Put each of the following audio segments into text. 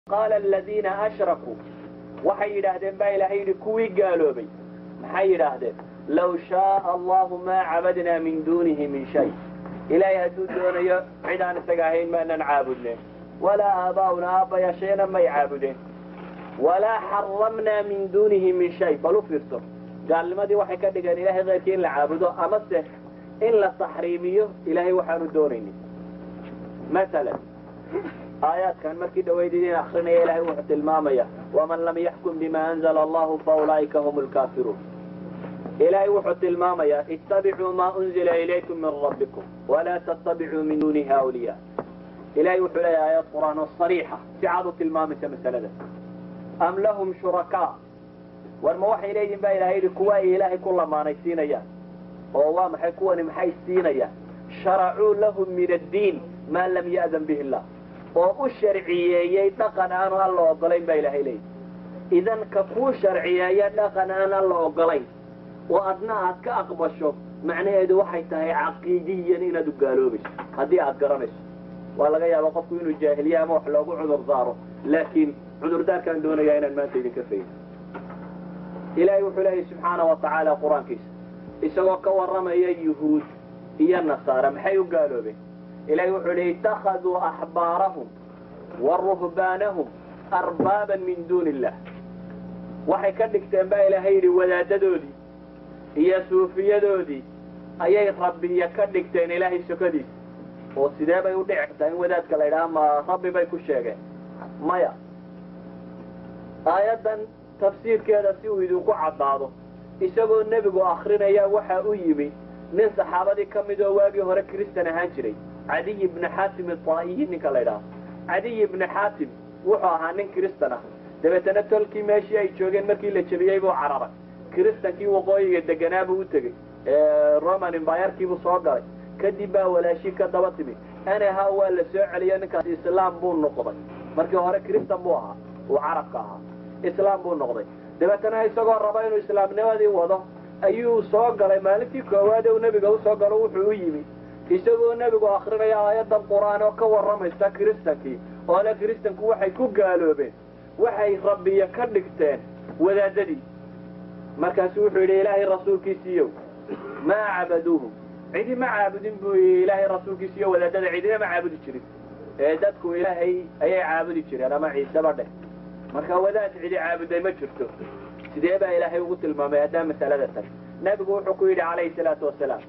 qaala aladiina ashrakuu waxay yidhaahdeen baa ilaahay yidhi kuwii gaaloobay maxay yidhaahdeen low shaaa allahu maa cabadnaa min duunihi min shay ilaahay hadduu doonayo cid aan isaga ahayn maanan caabudneen walaa aabaa'una aabbayaashayna may caabudeen walaa xaramnaa min duunihi min shay bal u fiirso gaalnimadii waxay ka dhigeen ilahay keyrkii in la caabudo amase in la taxriimiyo ilaahay waxaanu doonaynin masalan aayaadkan markii dhawayd idin akrinaya ilahay wuxuu tilmaamaya waman lam yaxkum bima anzala allahu faulaa'ika hum lkaafiruun ilaahay wuxuu tilmaamayaa ittabicuu maa unzila ilaykum min rabbikum walaa tattabicuu min duunihi awliya ilahay wuxuu leeyahay aayad qur'aan oo sariixa si cad u tilmaamaysa masalada am lahum shurakaa war ma waxay leeyihin baa ilahay yidhi kuwa ay ilaahay ku lamaanaysiinayaan oo waa maxay kuwani maxay siinayaan sharacuu lahum min addiin maa lam ya'dan bihi illah oo u sharciyeeyey dhaqan aanu alla ogolayn baa ilahay leeyihi idan ka kuu sharciyeeya dhaqan aan alla ogolayn oo adna aad ka aqbasho macnaheedu waxay tahay caqiidiyan inaad u gaaloobayso haddii aad garanayso waa laga yaaba qofku inuu jaahiliye ama wax loogu cudur daaro laakiin cudurdaarkaan doonayaa inaan maanta idinka faydo ilaahay wuxuu leeyahy subxaana wa tacaala qur-aankiisa isagoo ka warramaya yuhuud iyo nasaara maxay u gaaloobeen ilahay wuxuu leey ittakhaduu axbaarahum wa ruhbaanahum arbaaban min duuni illah waxay ka dhigteen baa ilaahay yidhi wadaadadoodii iyo suufiyadoodii ayay rabbiya ka dhigteen ilaahay sokadiisa oo sidee bay u dhici kartaa in wadaadka la yidhaha ma rabbi bay ku sheegeen maya aayaddan tafsiirkeeda si uu idinku caddaado isagoo nebigu akrinaya waxa u yimi nin saxaabadii ka mid oo waagii hore kristan ahaan jiray cadiy ibni xaatim itaa'iyi ninka la ydhaha cadiy ibni xaatim wuxuu ahaa nin kristan ah dabeetana tolkii meeshii ay joogeen markii la jebiyey buu cararay kristankii waqooyiga deganaa buu u tegey roman imbayarkiibuu soo galay kadib baa walaashii ka daba timi anaha waa la soo celiyo ninkaas islaam buu noqday markii hore kristan buu ahaa uu carabka ahaa islaam buu noqday dabeetana isagoo raba inuu islaamnimadii wado ayuu soo galay maalintii koowaad uu nebiga usoo galo wuxuu u yimi isagoo nebigu akrinaya aayadan qur-aan oo ka warramaysa kristankii oo le kristanku waxay ku gaaloobeen waxay rabbiya ka dhigteen wadaadadii markaasu wuxuu yidhi ilaahay rasuulkiisiiyow maa cabaduuhum cidi ma caabudin buu yii ilaahay rasuulkiisiiyo wadaadada cidina ma caabudi jirin ee dadku ilaahay ayay caabudi jireen ama ciiseba dheh marka wadaad cidi caabuday ma jirto sidee baa ilaahay ugu tilmaamay haddaa masalada tan nebigu wuxuu ku yidhi calayhi salaatu wasalaam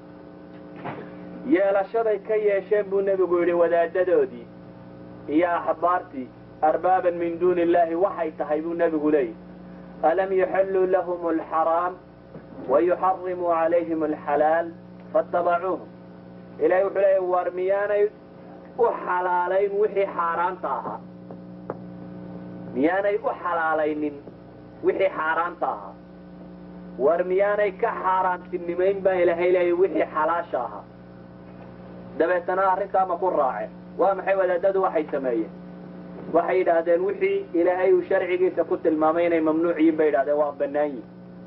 yeelashaday ka yeesheen buu nebigu yidhi wadaadadoodii iyo axbaartii arbaaban min duuni illahi waxay tahay buu nebigu leeyahy alam yuxilluu lahum alxaraam wayuxarimuu calayhim alxalaal faatabacuuhum ilahay wuxuu leeyahy war miyaanay u xalaalayn wixii xaaraanta ahaa miyaanay u xalaalaynin wixii xaaraanta ahaa war miyaanay ka xaaraantinimayn baa ilaahay leeyahy wixii xalaasha ahaa dabeetana arrintaa ma ku raaceen waa maxay wadaadadu waxay sameeyeen waxay yidhaahdeen wixii ilaahay uu sharcigiisa ku tilmaamay inay mamnuuc yihin bay yidhahdeen waa bannaan yihin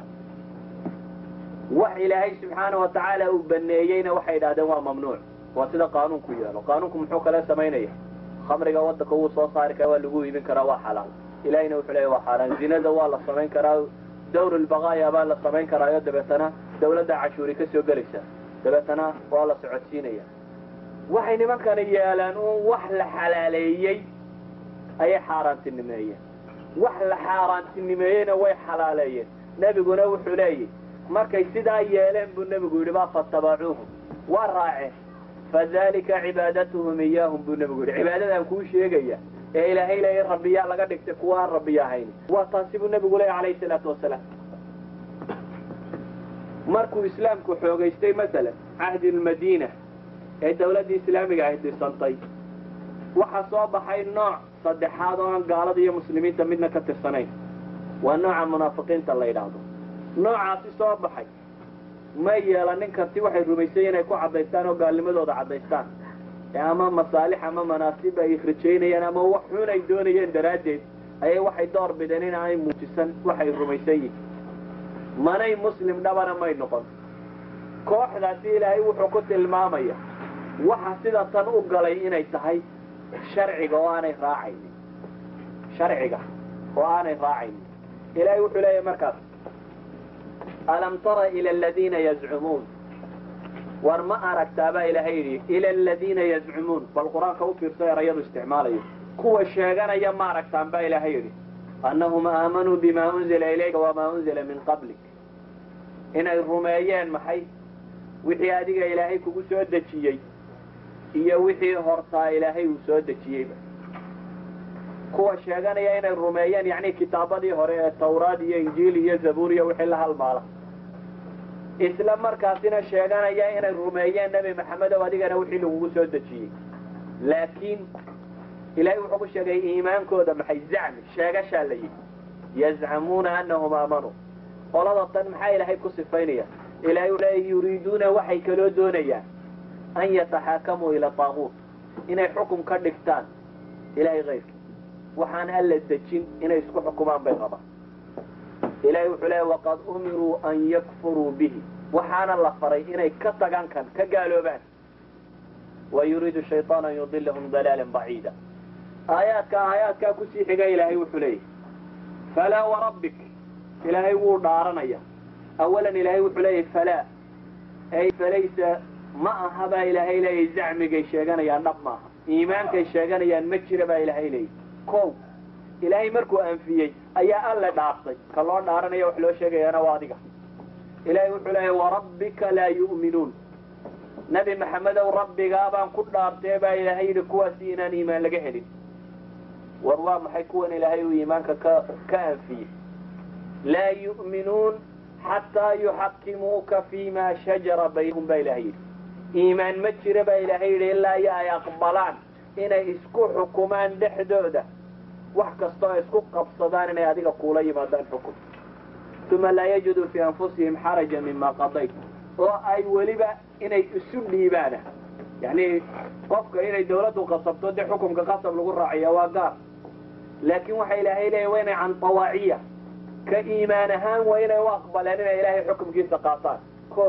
wax ilaahay subxaana wa tacaala uu baneeyeyna waxay yidhahdeen waa mamnuuc waa sida qaanuunku yeelo qaanuunku muxuu kale samaynaya khamriga wadanka wuu soo saari karaa waa lagu iibin karaa waa xalaal ilahayna wuxuu leeya waa xaaraan zinada waa la samayn karaa dawr lbaqaaya baa la samayn karaayo dabeetana dawladda cashuuri ka soo gelaysa dabeetana waa la socodsiinaya waxay nimankana yeelaan uun wax la xalaaleeyey ayay xaaraantinimeeyeen wax la xaaraantinimeeyeyna way xalaaleeyeen nebiguna wuxuu leeyahy markay sidaa yeeleen buu nebigu yidhi baa fatabacuuhum waa raaceen fadalika cibaadatuhum iyaahum buu nebigu yidhi cibaadadaan kuu sheegaya ee ilaahay leeya rabbiyaa laga dhigtay kuwa aan rabbiya ahayn waa taasi buu nebigu leeya calayhi salaatu wasalaam markuu islaamku xoogaystay masalan cahdi lmadiina ee dawladdii islaamiga ahy dhisantay waxaa soo baxay nooc saddexaad oo aan gaalada iyo muslimiinta midna ka tirsanayn waa nooca munaafiqiinta la yidhaahdo noocaasi soo baxay ma yeelanin karti waxay rumaysay inay ku caddaystaan oo gaalnimadooda caddaystaan ama masaalix ama manaasib ay rajaynayeen ama wax xun ay doonayeen daraaddeed ayay waxay door bideen in aanay muujisan waxay rumaysan yihin manay muslim dhabana may noqon kooxdaasi ilaahay wuxuu ku tilmaamaya waxa sida tan u galay inay tahay sharciga oo aanay raacaynin sharciga oo aanay raacaynin ilahay wuxuu leeyahy markaas alam tara ila aladiina yazcumuun war ma aragtaa baa ilaahay yidhi ila aladiina yazcumuun bal qur-aanka u fiirso erayadu isticmaalayo kuwa sheeganaya ma aragtaan baa ilaahay yidhi annahum aamanuu bima unzila ilayka wamaa unzila min qablik inay rumeeyeen maxay wixii adiga ilaahay kugu soo dejiyey iyo wixii hortaa ilaahay uu soo dejiyeyba kuwa sheeganaya inay rumeeyeen yacni kitaabadii hore ee tawraad iyo injiil iyo zabuur iyo wixii la halmaala isla markaasina sheeganaya inay rumeeyeen nebi maxamedow adigana wixii lagugu soo dejiyey laakiin ilahay wuxuu ku sheegay iimaankooda maxay zacmi sheegashaa la yidhi yazcamuuna anahum aamanuu qolada tan maxaa ilaahay ku sifaynaya ilahay u leeya yuriiduuna waxay kaloo doonayaan an yataxaakamuu ila taaguut inay xukum ka dhigtaan ilahay kayrkii waxaan alla dejin inay isku xukumaan bay rabaan ilahay wuxuu leeya waqad umiruu an yakfuruu bihi waxaana la faray inay ka tagaan kan ka gaaloobaan wa yuriidu shayطaan an yudilahum dalaalan baciida aayaadka aayaadkaa kusii xiga ilaahay wuxuu leeyahy falaa warabbik ilaahay wuu dhaaranaya awalan ilaahay wuxuu leeyahy falaa ay falaysa ma aha baa ilaahay leeyahy zacmigay sheeganayaan dhab maaha iimaankay sheeganayaan ma jira baa ilaahay leeyahy kow ilaahay markuu anfiyey ayaa alle dhaartay ka loo dhaaranaya wax loo sheegayaana waa adiga ilaahay wuxuu leeyahy warabbika laa yu'minuun nabi maxamedow rabbigaa baan ku dhaartee baa ilaahay yidhi kuwaasi inaan iimaan laga helin war waa maxay kuwan ilaahay uu iimaanka ka ka anfiyey laa yu'minuun xataa yuxakimuuka fima shajara baynahum baa ilahay yidhi iimaan ma jira baa ilaahay yidhi ilaa iyo ay aqbalaan inay isku xukumaan dhexdooda wax kastoo ay isku qabsadaan inay adiga kuula yimaadaan xukum uma laa yajiduu fii anfusihim xaraja mima qadayt oo ay weliba inay isu dhiibaana yani qofka inay dawladdu qasabto dee xukumka qasab lagu raaciya waa gaar laakiin waxa ilaahay leeya waa inay can tawaaciya ka iimaan ahaan waa inay u aqbaleen inay ilaahay xukumkiisa qaataan ko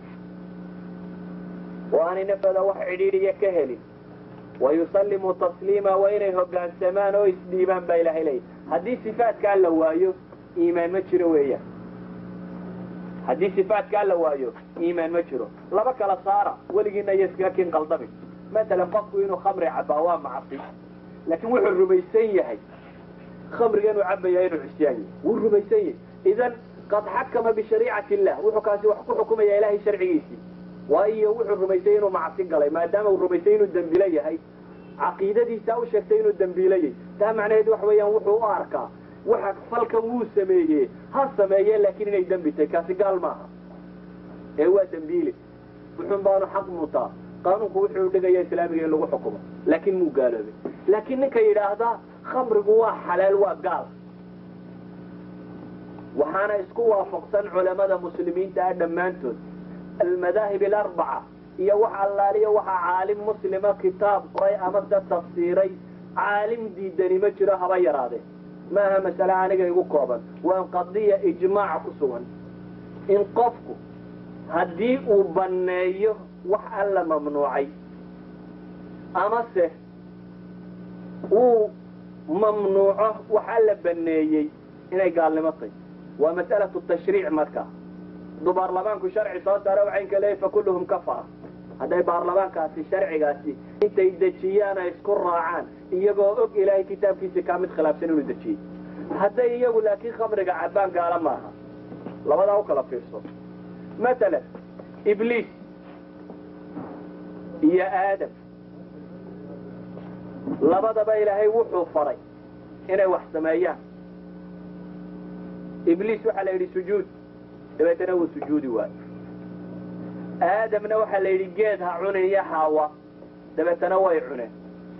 oo aanay naftooda wax cidhiidhiya ka helin wayusallimuu tasliima waa inay hoggaansamaan oo isdhiibaan baa ilaahay leeya haddii sifaatkaa la waayo iimaan ma jiro weeyaan haddii sifaatkaa la waayo iimaan ma jiro laba kala saara weligiina iyo iskakin qaldamin matalan qofku inuu khamri cabaa waa macsi laakiin wuxuu rumaysan yahay khamriga inuu cabaya inuu cisyaan yahay wuu rumaysan yahay idan qad xakama bishariicati illah wuxuu kaasi wax ku xukumaya ilahay sharcigiisii waayo wuxuu rumaysay inuu macsi galay maadaama uu rumaysay inuu dembilo yahay caqiidadiisa u sheegtay inuu dembiilayay taa macnaheed waxa weeyaan wuxuu u arkaa waxa falkan wuu sameeye ha sameeye laakiin inay dembi tahay kaasi gaal maaha ee waa dembiile wuxuun baanu xaq mutaa qaanuunku wuxuu dhigaya islaamiga in lagu xukumo laakiin muu gaaloobay laakiin ninka yidhaahdaa khamrigu waa xalaal waa gaal waxaana isku waafaqsan culamada muslimiinta ah dhammaantood almadaahib alarbaca iyo wax allaaliyo waxaa caalim muslima kitaab qoray ama se tafsiiray caalim diidani ma jiro haba yaraadee maaha masale aniga igu kooban waa qadiya ijmaac ku sugan in qofku haddii uu banneeyo wax alla mamnuucay amase uu mamnuuco wax alla banneeyey inay gaalnimo tahy waa mas'alatu tashriic markaa hadduu baarlamaanku sharci soo saaro waxaynka leeyahy fakulluhum kafara hadday baarlamaankaasi sharcigaasi intay dejiyaan ay isku raacaan iyagoo og ilaahay kitaabkiisa kaa mid khilaafsan inuu dejiyey hadday iyagu laakiin khamriga cabbaan gaala maaha labadaa u kala fiirso matalan ibliis iyo aadam labadaba ilaahay wuxuu faray inay wax sameeyaan ibliis waxaa la yidhi sujuud dabeetana wuu sujuudi waayo aadamna waxaa la yidhi geed ha cunin iyo xaawa dabeetana way cuneen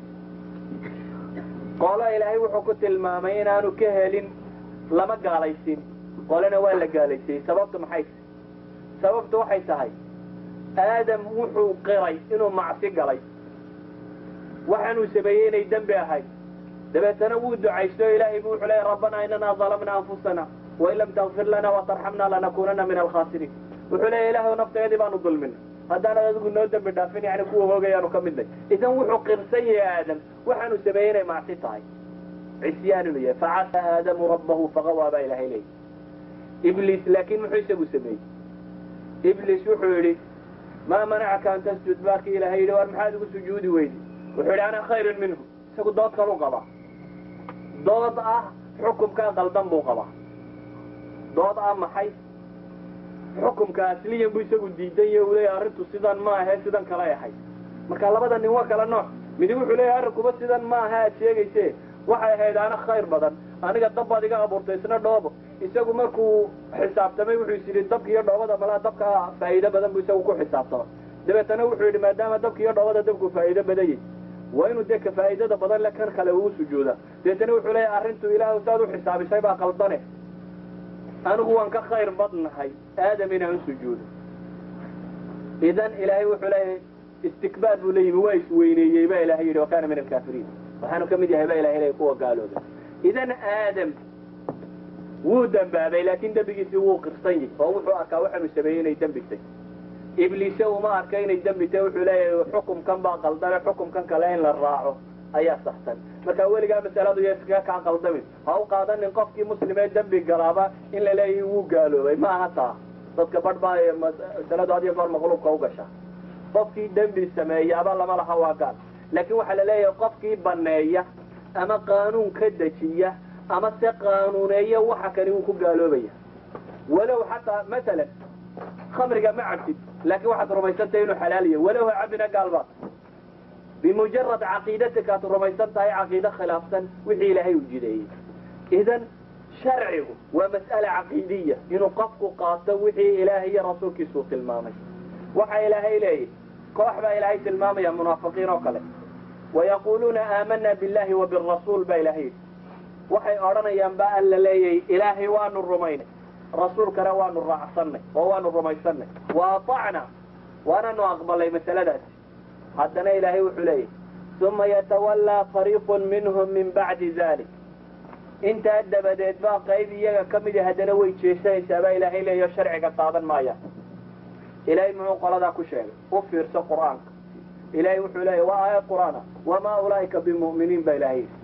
qolo ilaahay wuxuu ku tilmaamay inaanu ka helin lama gaalaysin qolena waa la gaalaysiyey sababtu maxay tahay sababtu waxay tahay aadam wuxuu qiray inuu macsi galay waxaanuu sameeyey inay dembi ahayd dabeetana wuu ducaysto ilaahay buu wuxuu leeyay rabbanaa inanaa dalamna anfusana wain lam takfir lana watarxamna lanakunana min alkhaasiriin wuxuu leeya ilahay nafteedii baanu dulmina haddaanad adigu noo dembi dhaafin yani kuwa hoogayaanu ka midnay idan wuxuu qirsan yahay aadam waxaanu sameeyey inay macsi tahay cisyaan inuu yahay facasa aadamu rabbahu faqawaa baa ilahay leeyay ibliis laakiin muxuu isagu sameeyey ibliis wuxuu yidhi maa manacaka an tasjud baarkii ilahay yidhi war maxaad igu sujuudi weydi wuxuu yidhi ana khayrun minhu isagu dood kalu qabaa dood ah xukumkaa qaldan buu qabaa dood ah maxay xukumka asliyan buu isagu diidan yahe uu leeyahy arrintu sidan ma ahe sidan kalay ahay marka labada nin waa kala nooc midi wuxuu leeyahy arrinkuba sidan ma aha aad sheegayse waxay ahayd ana khayr badan aniga dab baad iga abuurtay isna dhoobo isagu markuu xisaabtamay wuxuu is yidhi dabka iyo dhoobada malaa dabka faa'iido badan buu isagu ku xisaabtama dabeetana wuxuu yidhi maadaama dabka iyo dhoobada dabku faa'iido badanyay waa inuu dee ka faa'iidada badan le kan kale uu sujuuda dabeetana wuxuu leeyahy arrintu ilaahu saad u xisaabisay baa qaldane anigu waan ka khayr badnahay aadam inaan u sujuudo idan ilaahay wuxuu leeyahay istikbaar buu la yimi waa isweyneeyey baa ilahay yidhi wa kaana min alkaafiriin waxaanu ka mid yahay baa ilahay leeyahy kuwa gaalooda idan aadam wuu dembaabay laakiin dembigiisii wuu qirsan yahy oo wuxuu arkaa waxaanu sameeyey inay dembitay ibliise uma arka inay dembitay wuxuu leeyahay xukumkan baa qaldane xukumkan kale in la raaco ayaa saxsan marka weligaa masaladu iyo iskaga kaa qaldamin ha u qaadanin qofkii muslimee dembi galaaba in la leeyahay wuu gaaloobay ma aha taa dadka badh baa masaladu had iyo goor maqluubka u gasha qofkii dembi sameeyaaba lama laha waa gaal laakiin waxaa la leeyahay qofkii baneeya ama qaanuun ka dejiya ama se qaanuuneeya waxa kani wuu ku gaaloobaya walow xataa masalan khamriga ma cabtid laakiin waxaad rumaysantahay inuu xalaaliya walow ha cabina gaalba bimujarad caqiidatika aad rumaysan tahay caqiide khilaafsan wixii ilaahay u jideeyey idan sharcigu waa mas'ala caqiidiya inuu qofku qaato wixii ilaahay iyo rasuulkiisuu tilmaamay waxa ilaahay leeyahy koox baa ilaahay tilmaamaya munaafiqiin oo kale wayaquuluuna aamana billahi wa birasuul baa ilahay yidhi waxay odhanayaan ba alla leeyahy ilaahay waanu rumaynay rasuulkana waanu raacsanay oo waanu rumaysanay wa aطacna waananu aqbalay masaladaasi haddana ilaahay wuxuu leeyahy uma yatawallaa fariiqun minhum min bacdi dalik intaa dabadeed baa qayb iyaga ka midi haddana way jeesanaysaa baa ilaahay leeyaho sharciga qaadan maaya ilaahay muxuu qoladaa ku sheegay u fiirso qur'aanka ilaahay wuxuu leeyahy waa aayad qur'aana wamaa ulaa'ika bimu'miniin baa ilahay yidhi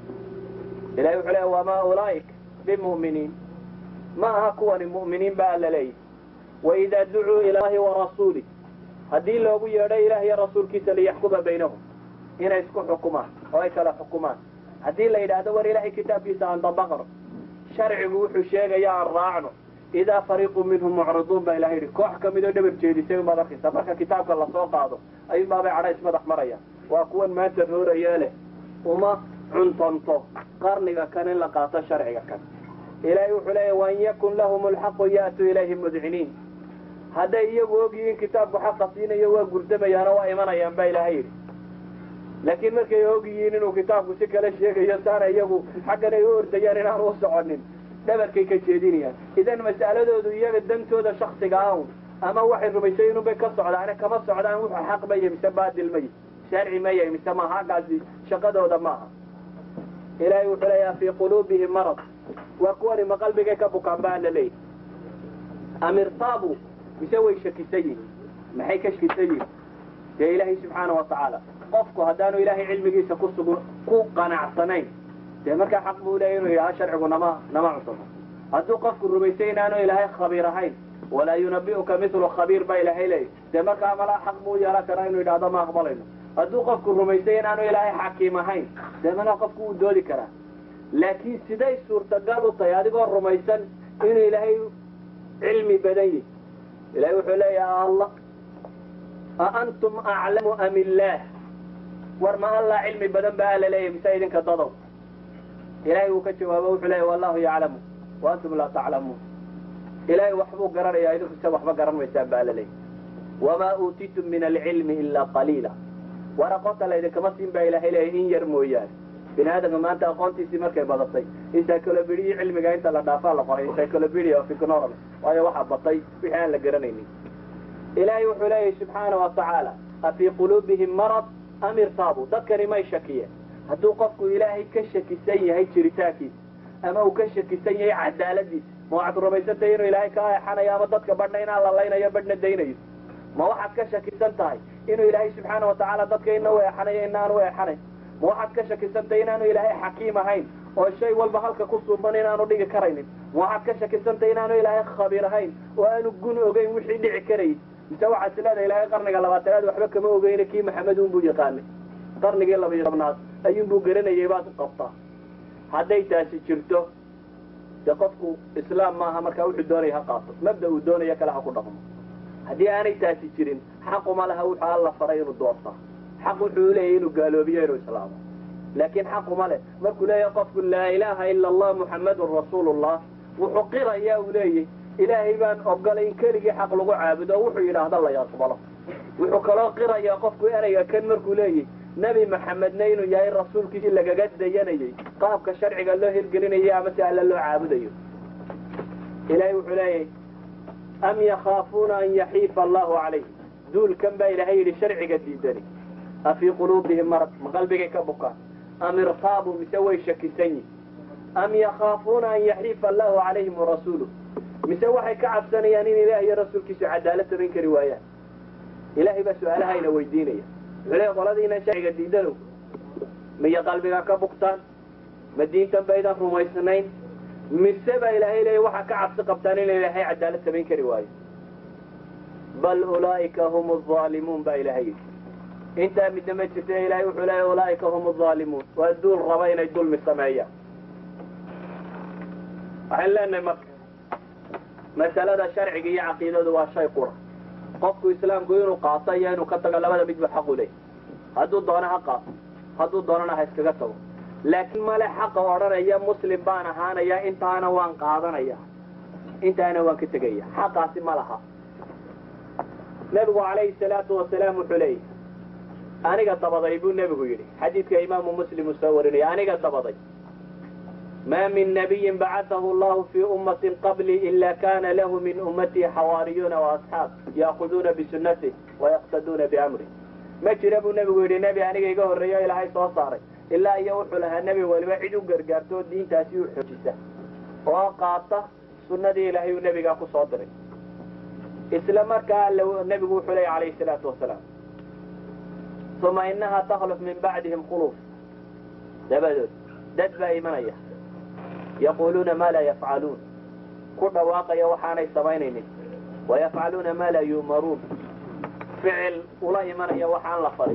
ilahay wuxuu leeyahy wamaa ulaa'ika bimu'miniin ma aha kuwani mu'miniin baa alla leeyahy waidaa ducuu ila allahi warasuulih haddii loogu yeedho ilaah iyo rasuulkiisa liyaxkuma baynahum inay isku xukumaan oo ay kala xukumaan haddii la yidhaahdo war ilaahay kitaabkiisa aan dabaqno sharcigu wuxuu sheegaya aan raacno idaa fariiqu minhum mucriduun baa ilahay yidhi koox kamid oo dhabar jeedisay umaad arkaysa marka kitaabka lasoo qaado ayuunbaabay cadhays madax maraya waa kuwan maanta rooraya leh uma cuntonto qarniga kan in la qaato sharciga kan ilaahay wuxuu leeyahy wain yakun lahum lxaqu ya'tuu ilayhi mudciniin hadday iyagu ogyihiin kitaabku xaqa siinayo waa gurdamayaano waa imanayaan baa ilaahay yidhi laakiin markay og yihiin inuu kitaabku si kale sheegayo saana iyagu xaggan ay u ordayaan inaan u soconin dhabarkay ka jeedinayaan idan mas'aladoodu iyaga dantooda shaksiga awn ama waxay rumaysay inunbay ka socdaane kama socdaan wuxuu xaq maya mise baadil maya sharci maya mise maaha haggaasi shaqadooda maaha ilaahay wuxuu leeyaha fii quluubihim marad waa kuwani ma qalbigay ka bukaan baa la leeyahy am irtaabu mise way shakisan yihin maxay ka shakisan yihin dee ilaahay subxaana wa tacaala qofku haddaanu ilaahay cilmigiisa ku sugun ku qanacsanayn dee markaa xaq buu leeya inuu yidhaha sharcigu nama nama cusubo hadduu qofku rumaysay inaanu ilaahay khabiir ahayn walaa yunabi'uka mithlu khabiir baa ilaahay leeyahy dee markaa malaa xaq buu yeelan karaa inuu yidhahdo ma aqbalayno hadduu qofku rumaysay inaanu ilaahay xakiim ahayn dee malaa qofku wuu doodi karaa laakiin siday suurtagal u tahay adigoo rumaysan inuu ilaahay cilmi badan yihi ilahay wuxuu leeyaha allah a antum aclamu am illaah war ma allah cilmi badan ba ala leeyahy mise idinka dadow ilahay wuu ka jawaabo wuxuu leeyahy wallahu yaclamu wa antum laa taclamuun ilahay waxbuu garanayaa idinku se waxba garan maysaan ba ala leeyahy wamaa uutitum min alcilmi ilaa qaliila war aqoonta laydinkama siin baa ilahay leeyahy in yar mooyaane bini aadamka maanta aqoontiisii markay badatay encyclopedia cilmiga inta la dhaafaa la qoray encyclopedia of economy waayo waxaa batay wixii aan la garanaynin ilaahay wuxuu leeyahy subxaana wa tacaala afii quluubihim marad am irtaabu dadkani may shakiyeen hadduu qofku ilaahay ka shakisan yahay jiritaankiisa ama uu ka shakisan yahay cadaaladiisa ma waxaad rumaysantay inuu ilaahay ka eexanayo ama dadka badhna inaan lalaynayo badhna daynayo ma waxaad ka shakisan tahay inuu ilaahay subxaana wa tacaala dadka ina u eexanayo inaan u eexanayn ma waxaad ka shakisantahay inaanu ilaahay xakiim ahayn oo shay walba halka ku suuban inaanu dhigi karaynin waxaad ka shakisantay inaanu ilaahay khabiir ahayn oo aanu gun ogeyn wixii dhici karayy mise waxaad sileedahay ilaahay qarniga labaatanaad waxba kama ogeyne kii maxamed unbuu yaqaanay qarnigii labayo tobnaad ayuunbuu garanayay baad u qabtaa hadday taasi jirto dee qofku islaam maaha markaa wuxuu doonaya ha qaato mabda uu doonayo kale ha ku dhaqmo haddii aanay taasi jirin xaquma laha wuxuu alla faray inuu doortaa xaq wuxuu leeyahy inuu gaaloobiyo inuu islaamo laakiin xaquma leh markuu leeyahay qofku laa ilaaha ila allah muxammadun rasuulullah wuxuu qirayaa uu leeyahy ilaahay baan ogolay in keligii xaq lagu caabudo oo wuxuu yidhaahda la aqbalo wuxuu kaloo qirayaa qofku ereyga kan markuu leeyahy nebi maxamedna inuu yahay rasuulkiisii lagaga dayanayay qaabka sharciga loo hirgelinayo ama si alle loo caabudayo ilaahay wuxuu leeyahay am yakhaafuuna an yaxiifa allahu calayh duulkan baa ilaahay yidhi sharciga diidani afii quluubihim marad ma qalbigay ka bukaan am irtaabuu mise way shakisan yihin am yakhaafuuna an yaxiifa allahu calayhim warasuuluh mise waxay ka cabsanayaan in ilaah iyo rasuulkiisu cadaalad samayn kari waayaan ilaahay baa su-aalahayna weydiinaya wuxuu leeya qoladiinan sharciga diidanow miya qalbiga ka bugtaan ma diintan baydan rumaysnayn mise baa ilaahay leeya waxaa ka cabsi qabtaan in ilaahay cadaalad samayn kari waayo bal ulaa'ika hum aalimuun baa ilaahay yidhi intaa midna ma jirta ilaahay wuxuu leeya ulaa'ika hum aalimuun waa duul raba inay dulmi sameeyaan waxaan leenahay marka masalada sharciga iyo caqiidadu waa shay qura qofku islaamku inuu qaato iyo inuu ka tago labada midba xaqu leey hadduu doono ha qaato hadduu doonana ha iskaga tago laakiin male xaqa odhanaya muslim baan ahaanaya intaana waan qaadanaya intaana waan ka tegaya xaqaasi ma laha nebigu calayhi salaatu wasalaam wuxuu leeyahy aniga dabaday buu nebigu yidhi xadiidka imaamu muslim uu soo warinaya aniga dabaday ma min nabiyin bacatahu allahu fii ummatin qablii ila kana lahu min ummatii xawaariyuuna waasxaab yaakuduuna bisunatih wayaqtaduuna biamri ma jira buu nebigu yidhi nebi aniga iga horreeyo ilaahay soo saaray ilaa iyo wuxuu lahaa nebi waliba cid u gargaarto oo diintaasi u xoojisa oo qaata sunnadii ilaahay uu nebigaa ku soo diray isla markaa nebigu wuxuu leeya calayhi salaatu wasalaam uma inaha takhluf min bacdihim khuluuf dabadood dad baa imanaya yaquluuna maa laa yafcaluun ku dhawaaqaya waxaanay samaynaynin wayafcaluuna maa laa yu'maruun ficil ula imanaya waxaan la farin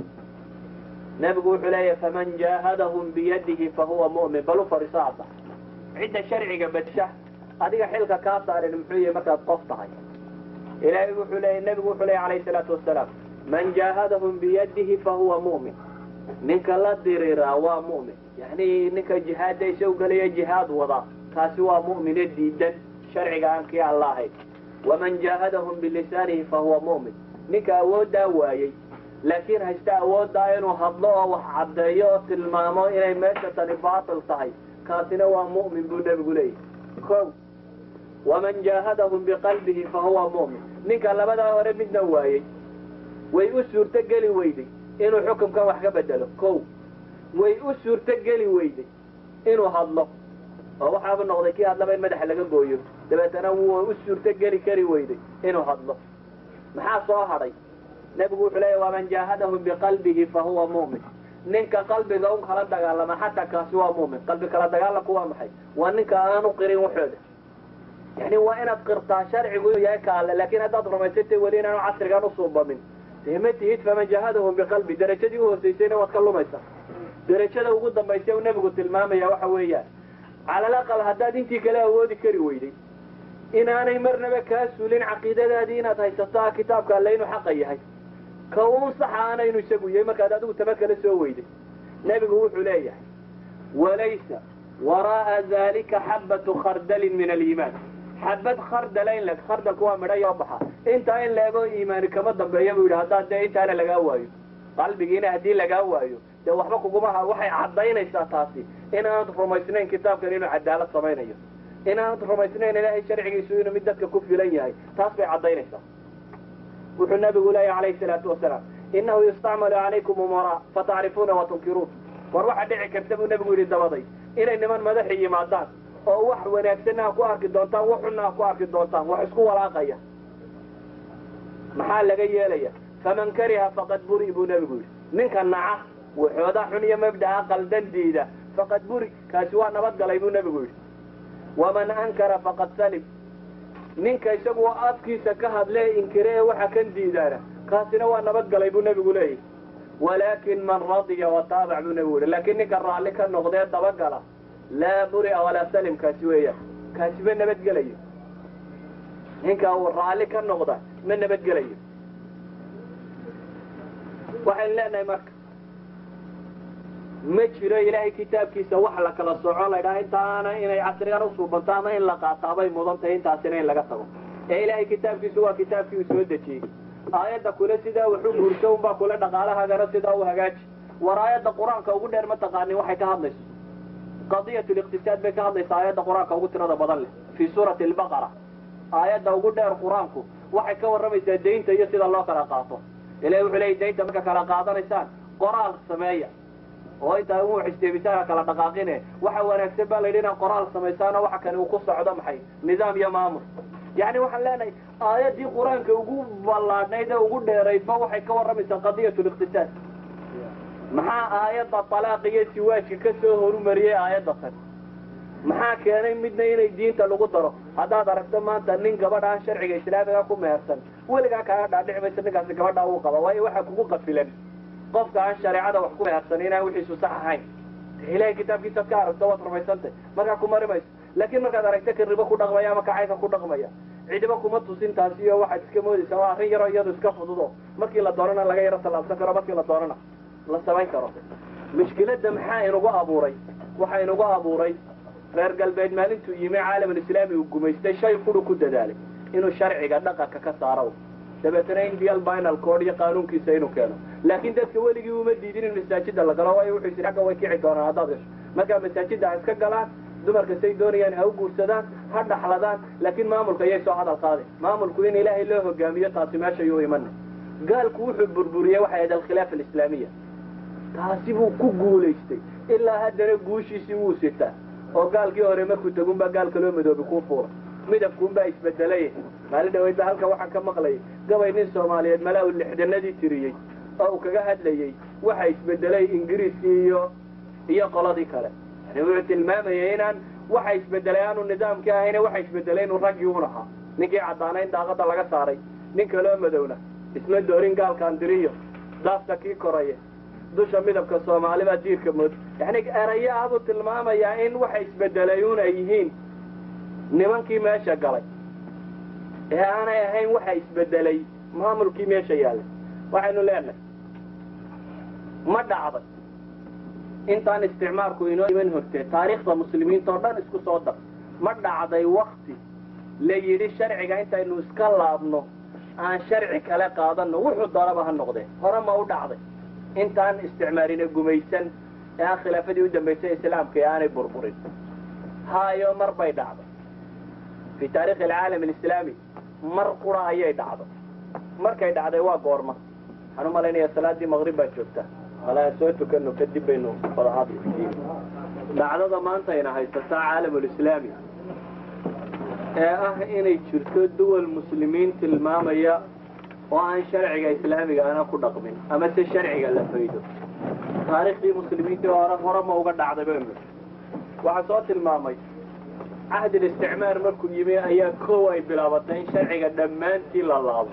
nebigu wuxuu leeyahy faman jaahadahum biyadihi fahuwa mu'min bal u fadhiso hadda cidda sharciga badsha adiga xilka kaa saarin muxuu yahay markaad qof tahay ilaahay wuxuu leeyahy nebigu wuxuu leeyahy calayhi salaatu wasalaam man jaahadahum biyadihi fahuwa mu'min ninka la diriiraa waa mu'min yacni ninka jihaadda isagu gelaya jihaad wada kaasi waa mu'mine diidan sharciga aan kii alla ahayn waman jaahadahum bilisaanihi fahuwa mu'min ninka awooddaa waayey laakiin haysta awooddaa inuu hadlo oo wax caddeeyo oo tilmaamo inay meesha tani baatil tahay kaasina waa mu'min buu nebigu leeyahy kow waman jaahadahum biqalbihi fahuwa mu'min ninka labadaa hore midna waayey way u suurto geli weyday inuu xukumkan wax ka bedelo kow way u suurto geli weyday inuu hadlo oo waxaaba noqday kii hadlaba in madaxa laga gooyo dabeetana wuu u suurto geli kari weyday inuu hadlo maxaa soo hadhay nebigu wuxuu leeya waman jaahadahum biqalbihi fahuwa mu'min ninka qalbiga un kala dagaalama xataa kaasi waa mu'min qalbi kala dagaalamku waa maxay waa ninka aanu qirin waxooda yani waa inaad qirtaa sharcigu inuu yahay kaale laakiin haddaad rumaysatay weli inaanu casrigan usuubamin dee ma tihid faman jaahadahum biqalbi darajadii u hoosaysayna waad ka lumaysaa darajada ugu dambaysa uu nebigu tilmaamaya waxa weeyaan cala alaqal haddaad intii kale awoodi kari weyday inaanay marnaba kaa suulin caqiidadaadii inaad haysato kitaabka alle inuu xaqa yahay ka uun saxa aanaynu isagu yahay markaad adigu taba kala soo weyday nebigu wuxuu leeyahay walaysa waraa'a dalika xabbatu khardalin min aliimaan xabad khardala in leg khardalku waa midha yoo baxa intaa in leego iimaani kama dambeeya buu yidhi haddaad dee intaana lagaa waayo qalbigiina haddii lagaa waayo dee waxba kugumaha waxay caddaynaysaa taasi inaanad rumaysnayn kitaabkan inuu cadaalad samaynayo inaanad rumaysnayn ilaahay sharcigiisu inuu mid dadka ku filan yahay taas bay caddaynaysaa wuxuu nabigu leeyahy calayhi salaatu wasalaam innahu yustacmalu calaykum umaraa fatacrifuuna wa tunkiruun war waxa dhici karta buu nebigu yidhi dabaday inay niman madaxi yimaadaan oo wax wanaagsanna ha ku arki doontaan wax xunna ha ku arki doontaan wax isku walaaqaya maxaa laga yeelaya faman kariha faqad buri buu nebigu yidhi ninka naca waxooda xun iyo mabda'a qaldan diida faqad buri kaasi waa nabadgalay buu nebigu yidhi waman ankara faqad salim ninka isagu afkiisa ka hadlee inkire ee waxa kan diidaana kaasina waa nabadgalay buu nebigu leeyahy walaakin man radiya wataabac buu nebigu yihi laakiin ninka raalli ka noqdee dabagala laa buria walaa salim kaasi weeyaan kaasi ma nabadgelayo ninka uu raalli ka noqda ma nabadgelayo waxaynu leenahay marka ma jiro ilaahay kitaabkiisa wax la kala soco laydhaha intaana inay casrigan usuubanto ama in la qaataabay mudan tahay intaasina in laga tago ee ilaahay kitaabkiisu waa kitaabkii uu soo dejiyey aayadda kule sidaa wuxuu guurso unbaa kule dhaqaalahaagana sidaa u hagaaji war aayadda qur-aanka ugu dheer ma taqaanin waxay ka hadlayso qadiyat liqtisaad bay ka hadlaysaa aayadda qur-aanka ugu tirada badan leh fii suurati albaqara aayadda ugu dheer qur-aanku waxay ka warramaysaa daynta iyo sida loo kala qaato ilahi wuxuu leeyay daynta marka kala qaadanaysaan qoraal sameeya oo intaa u xisteebisaan kala dhaqaaqine waxa wanaagsan baa layidhi inaad qoraal samaysaanoo waxa kani uu ku socdo maxay nidaam iyo maamul yacni waxaan leenahay aayaddii qur-aanka ugu ballaadhnayd ee ugu dheeraydba waxay ka warramaysaa qadiyat liqtisaad maxaa aayadda talaaq iyo siwaajka ka soo horumariyey aayadda tan maxaa keenay midna inay diinta lagu daro haddaad aragto maanta nin gabadha aan sharciga islaamiga ku mehersan weligaa kaaga dhaadhici maysa ninkaasi gabadhaa uu qaba waayo waxaa kugu qafilan qofka aan shareecada wax ku mehersan inaan wixiisu sax ahayn ilahay kitaabkiisaad ka aragto waad rumaysantay markaa ku mari mayso laakiin markaad aragto ka ribo ku dhaqmaya ama kacayka ku dhaqmaya cidiba kuma tusin taasi iyo waxaad iska moodaysaa waa arrin yaroo iyadu iska fududo markii la doonana laga yaro tallaabsan karo markii la doonana la samayn karo mushkiladda maxaa inugu abuuray waxaa inugu abuuray reer galbeed maalintuu yimi caalamulislaami uu gumaystay shay furu ku dadaalay inuu sharciga dhaqanka ka saaro dabeetana indial binal code iyo qaanuunkiisa inuu keeno laakiin dadka weligii uma diidin in masaajida la galo waayo wuxuu yidhi agga way kici doonaan haddaad gasho markaa masaajida ha iska galaan dumarka say doonayaan ha u guursadaan ha dhaxladaan laakiin maamulka ayay soo hadal qaadeen maamulku in ilaahay loo hogaamiyo taasi meesha yuu imanay gaalku wuxuu burburiyey waxay ahayd alkhilaaf alislaamiya taasi buu ku guulaystay ilaa haddana guushiisii wuu sitaa oo gaalkii hore markuu tagunbaa gaalka loo madoobi kuu fuura midabkuunbaa isbedelay maalin dhaweyd ba halka waxaan ka maqlayay gabay nin soomaaliyeed malaa uu lixdanadii tiriyey oo uu kaga hadlayey waxa isbedelay ingiriiskii iyo iyo qoladii kale yani wuxuu tilmaamayay inaan waxa isbedelay aanu nidaamkii ahayne waxa isbedelay inuu raggii un ahaa ninkii caddaana in daaqada laga saaray nin kaloo madowna isma doorin gaalkaan diriyo daafta kii koraya dusha midabka soomaalibaa diirka mood yani erayo abuu tilmaamayaa in waxa isbedelay un ay yihiin nimankii meesha galay ee aanay ahayn waxa isbedelay maamulkii meesha yaallay waxaynu leenahay ma dhacday intaan isticmaalku inoo iman hortee taariikhda muslimiinta oo dhan isku soo dar ma dhacday wakti la yidhi sharciga intaynu iska laabno aan sharci kale qaadano wuxuu doonaba ha noqdee hore ma u dhacday intaan isticmaalina gumaysan ee aan khilaafadii u dambaysay islaamka ee aanay burburin haayo mar bay dhacday fii taarikhi alcaalam alislaami mar qura ayay dhacday markay dhacday waa goorma waxaan u malaynaya salaadii maqrib baa joogta walaa soo tukano kadib baynu wadahaad dhacdada maantayna haysataa caalamulislaami ee ah inay jirto duwal muslimiin tilmaamaya oo aan sharciga islaamiga ana ku dhaqmin ama se sharciga la faydo taariikhdii muslimiintii hore hore ma uga dhacday baynu waxaa soo tilmaamay cahdi listicmaar markuu yimi ayaa kow ay bilaabatay in sharciga dhammaantii la laabo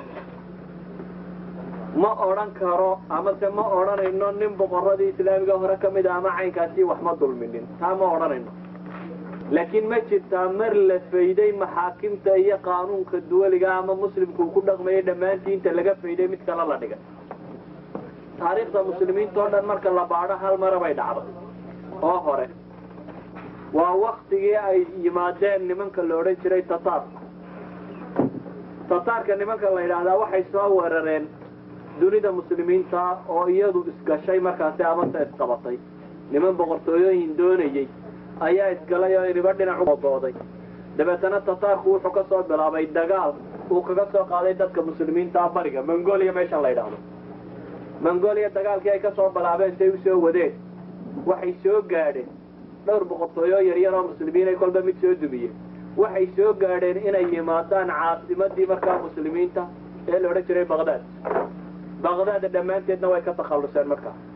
ma odhan karo amase ma odhanayno nin boqoradii islaamiga hore ka mid a ama caynkaasi wax ma dulminin taa ma odhanayno laakiin ma jirtaa mar la fayday maxaakimta iyo qaanuunka duwaliga ama muslimku uu ku dhaqmayay dhammaantii inta laga fayday mid kale la dhigay taariikhda muslimiinta oo dhan marka la baadho hal mara bay dhacday oo hore waa waktigii ay yimaadeen nimanka la odhan jiray tataarka tataarka nimanka la yidhaahdaa waxay soo weerareen dunida muslimiinta oo iyadu isgashay markaasi amase isqabatay niman boqortooyooyin doonayey ayaa isgalay oo iniba dhinac udooday dabeetana tataarku wuxuu ka soo bilaabay dagaal uu kaga soo qaaday dadka muslimiinta bariga mongolia meeshan la yidhaahdo mongolia dagaalkii ay ka soo bilaabeen say usoo wadeen waxay soo gaadheen dhowr boqortooyo yaryar oo muslimiin ay kolba mid soo dumiyeen waxay soo gaadheen inay yimaadaan caasimadii markaa muslimiinta ee la odhan jiray baqdaad baqdaad dhammaanteedna way ka takhalluseen markaa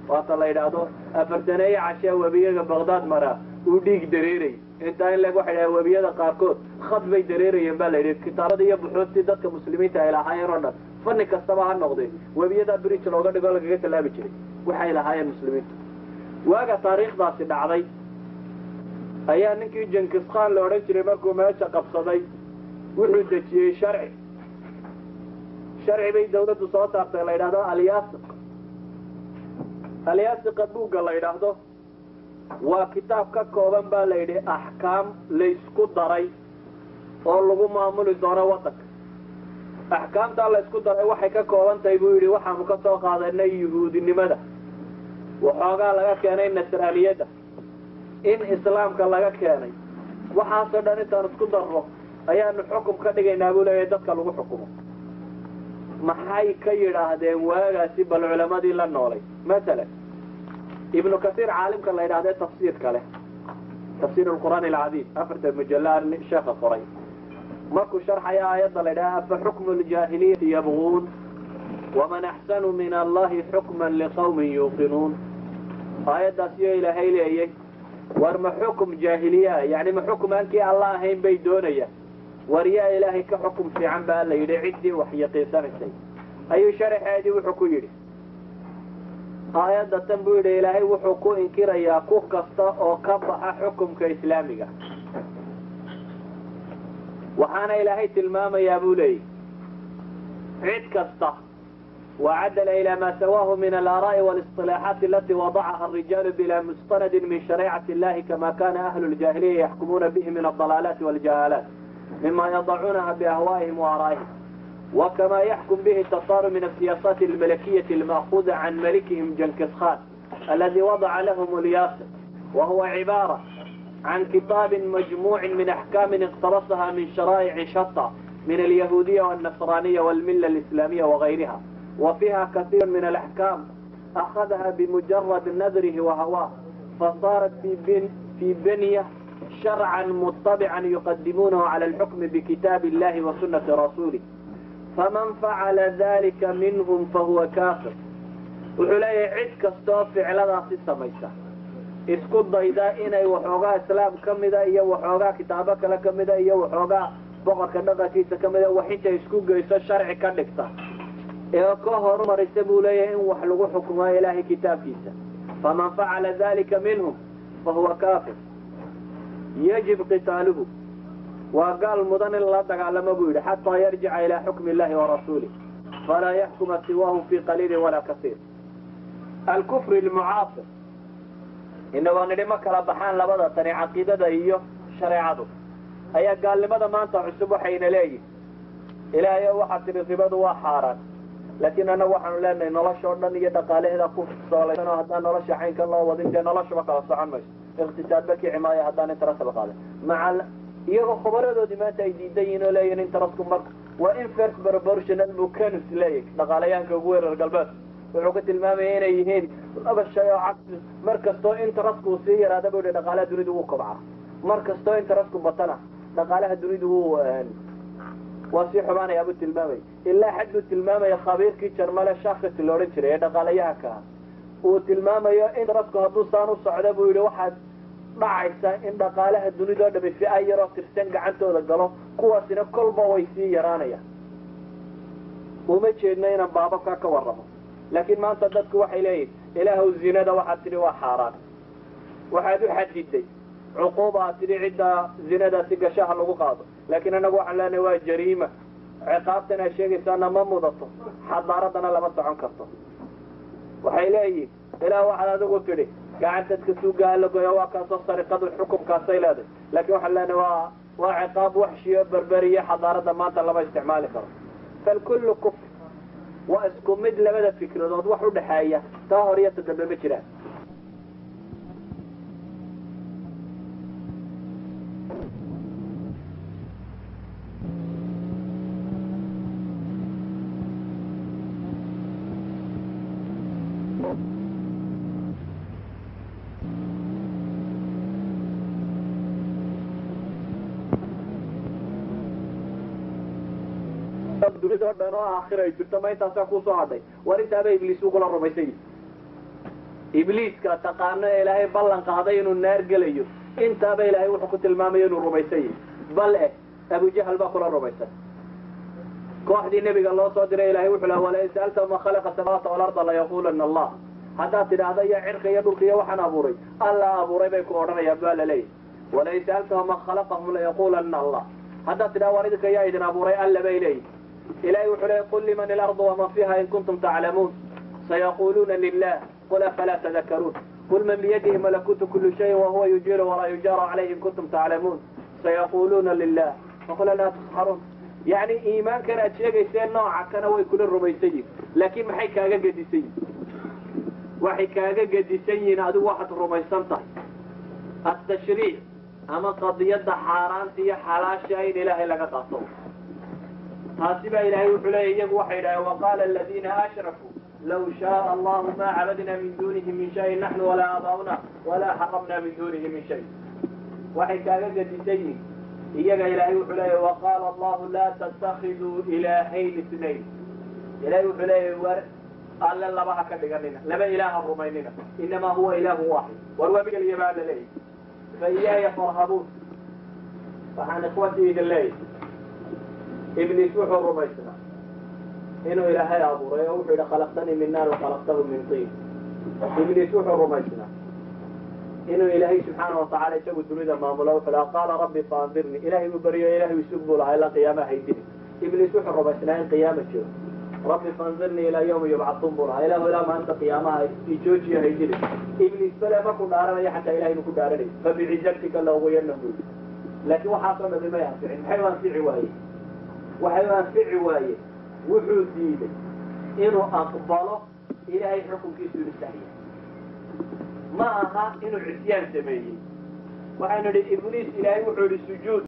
waata la yidhaahdo afartaneeye cashee webiyaga baqdaad maraa uu dhiig dareeray intaa in leg waxay dhaha webiyada qaarkood khad bay dareerayeen baa la yidhi kitaabada iyo buxuustii dadka muslimiinta ay lahaayeen oo dhan fanni kastaba ha noqdee webiyadaa bridge looga dhigo lagaga tallaabi jiray waxay lahaayeen muslimiintu waaga taariikhdaasi dhacday ayaa ninkii jenkis khan la odhan jiray markuu meesha qabsaday wuxuu dejiyey sharci sharci bay dawladdu soo saartay la yidhahdo alyaasiq alyaasiqa buugga la yidhaahdo waa kitaab ka kooban baa la yidhi axkaam laysku daray oo lagu maamuli doono waddanka axkaamtaa laysku daray waxay ka kooban tahay buu yidhi waxaanu ka soo qaadanay yuhuudinimada waxoogaa laga keenay nasraaniyadda in islaamka laga keenay waxaasoo dhan intaan isku darro ayaanu xukum ka dhigaynaa buu leeyahay dadka lagu xukumo maxay ka yidhaahdeen waagaasi bal culamadii la noolay masalan ibnu kasiir caalimka la yidhahdee tafsiirka leh tafsiir alqur'aan alcadiim afarta mujallaan sheekha qoray markuu sharxaya aayadda la yidhaha afa xukmu ljaahiliyati yabguun waman axsanu min allahi xukman liqawmin yuuqinuun aayaddaas iyo ilaahay leeyay war ma xukum jaahiliyaa yani ma xukum aankii alla ahayn bay doonayaan war yaa ilaahay ka xukum fiican baa la yidhi ciddii wax yaqiinsanaysay ayuu sharaxeedii wuxuu ku yidhi aayadda tan buu yidhi ilaahay wuxuu ku inkirayaa ku kasta oo ka baxa xukumka islaamiga waxaana ilaahay tilmaamayaa buu leeyahy cid kasta وعدل إلى ما سواه من الآراء والاصطلاحات التي وضعها الرجال بلا مستند من شريعة الله كما كان أهل الجاهلية يحكمون به من الضلالات والجهالات مما يضعونها بأهوائهم وآرائهم وكما يحكم به التطار من السياسات الملكية المأخوذة عن ملكهم جنكس خان الذي وضع لهم الياسر وهو عبارة عن كتاب مجموع من أحكام اقتبسها من شرائع شتى من اليهودية والنصرانية والملة الإسلامية وغيرها وفيها كثير من الأحكام أخذها بمجرد نذره وهواه فصارت في, بن في بنية شرعا مطبعا يقدمونه على الحكم بكتاب الله وسنة رسوله فمن فعل ذلك منهم فهو كافر وحلي عد كستو فعلنا في السميسة isku dayda inay waxoogaa islaam ka mida iyo waxoogaa kitaabo kale ka mida iyo waxoogaa boqorka dhaqankiisa ka mida wax intay isku geyso sharci ka dhigta ee ka horumaraysa buu leeyahay in wax lagu xukumo ilaahay kitaabkiisa faman facala dalika minhum fahuwa kaafir yajib qitaaluhu waa gaal mudan in la dagaalamo buu yidhi xataa yarjica ilaa xukmi illahi warasuulih falaa yaxkuma siwaahu fi qaliilin walaa kasiir alkufri lmucaasir inagoo nidhi ma kala baxaan labada tani caqiidada iyo shareecadu ayaa gaalnimada maanta cusub waxayna leeyihin ilaahay waxaa tidhi ribadu waa xaaraan laakiin annagu waxaanu leenahay nolosha o dhan iyo dhaqaalaheeda ku soolaysan oo haddaan nolosha caynkan loo wadin dee noloshaba kala socon mayso iqtisaadba kici maayo haddaan interes la qaadan maca iyagoo khubaradoodii maanta ay diidan yihin oo leeyihin interesku marka waa inverse proportional buu canus leeyahy dhaqaalayaanka ugu weerar galbeed wuxuu ku tilmaamaya inay yihiin laba shay oo cagsi mar kastoo interestku uu sii yaraada buu yihi dhaqaalaha dunidu wuu kobcaa mar kastoo interestku batana dhaqaalaha dunidu wuu waa sii xumaanaya buu tilmaamaya ilaa xad buu tilmaamaya khabiirkii jarmale shakis la odhan jiray ee dhaqaalayaha ka ah uu tilmaamayo interestku hadduu saan u socda buu yidhi waxaad dhacaysa in dhaqaalaha dunidao dhami fi-a yaroo tirsan gacantooda galo kuwaasina kolba way sii yaraanayaan uma jeedno inaan baababkaa ka warramo laakiin maanta dadku waxay leeyihin ilaahw zinada waxaad tidhi waa xaaraan waxaad u xadiday cuquuba aad tidhi cidda zinadaasi gashaha lagu qaado laakiin annagu waxaan leenahay waa jariima ciqaabtan aad sheegaysaana ma mudato xadaaradana lama socon karto waxay leeyihin ilaah waxaad adigu tidhi gacantadka suugaha la goya waa kaasoo sariqadu xukumkaasay leedahay laakiin waxaan leenahay waa waa ciqaab waxshiyo berberiyo xadaarada maanta lama isticmaali karo falkullu kufr waa isku mid labada fikradood wax u dhexeeya taa hor iyo ta dambe ma jiraan dunida o dhan oo aakhira ay jirto ma intaasaa kusoo hadhay war intaaba ibliis ugula rumaysan yihi ibliiska taqaano ee ilaahay ballan qaaday inuu naar gelayo intaaba ilaahay wuxuu ku tilmaamaya inuu rumaysan yahay bal eh abujahal baa kula rumaysan kooxdii nebiga loo soo diray ilahay wuxuu laha walain sa'altahu man khalaqa samaawaati walarda layaqulana allah haddaad tidhaahda iyo cirka iyo dhulka iyo waxaan abuuray alla abuuray bay ku odhanayaan baa laleeyahy walain sa'altahu man khalaqahum layaqulana allah haddaad tidhahda waan idinka yaa idin abuuray alla bay leeyihi ilahay wuxuu leeyay qul liman ilardu waman fiha in kuntum taclamuun sayaquluuna lilah qul afalaa tadakaruun qul man biyadihi malakuutu kuli shayin wahuwa yujiiru walaa yujaaru calayhi in kuntum taclamuun sayaquluuna lilah faqul laa tusxaruun yacni iimaankan aad sheegayseen nooca kana way kula rumaysan yihin laakiin maxay kaaga gedisan yihin waxay kaaga gedisan yihiin adigu waxaad rumaysan tahay atashriic ama qadiyadda xaaraanta iyo xalaasha in ilaahay laga qaato taasi baa ilaahay wuxuu leeya iyagu waxay idhaheen waqaala aladiina ashrakuu law shaaa allahu ma cabadna min dunihi min shayin naxnu walaa aabaa'una walaa xaramna min dunihi min shay waxay kaaga gedisan yihin iyaga ilaahay wuxuu leeya waqaala allahu laa tattakiduu ilaahayn isnayn ilahay wuxuu leeya war alle laba ha ka dhiganina laba ilaaha rumaynina inamaa huwa ilaahu waaxid war waa migeliya baa la leeyahy fa iyaaya farhabuun waxaan ikhwatii idin leeyahy ibliis wuxuu rumaysnaa inuu ilaahay abuuray oo wuxuu yidhi khalaqtanii min naar wakhalaqtahu min tiin ibliis wuxuu rumaysnaa inuu ilaahay subxaana watacaala isagu dunida maamulo wuxuu laha qaala rabbi faandirnii ilahay buu baryo ilahay isug buu lahaa ilaa qiyaamaha haydini ibliis wuxuu rumaysnaa in qiyaama jiro rabbi faandirnii ilaa yawmi yubcatuun buu lahaa ilahu ilaa maalinta qiyaamaha ijoojiyo haydini ibliis bale markuu dhaaranayo xataa ilahay buu ku dhaaranay fabicizatika laugwiyanahu laakiin waxaasoo dhami may anficin maxay u anfici waaye waxay u anfici waaye wuxuu diiday inuu aqbalo ilaahay xukunkiisu inu saxiya ma aha inuu cisyaan sameeyey waxaynu idhi ibliis ilaahay wuxuu idhi sujuud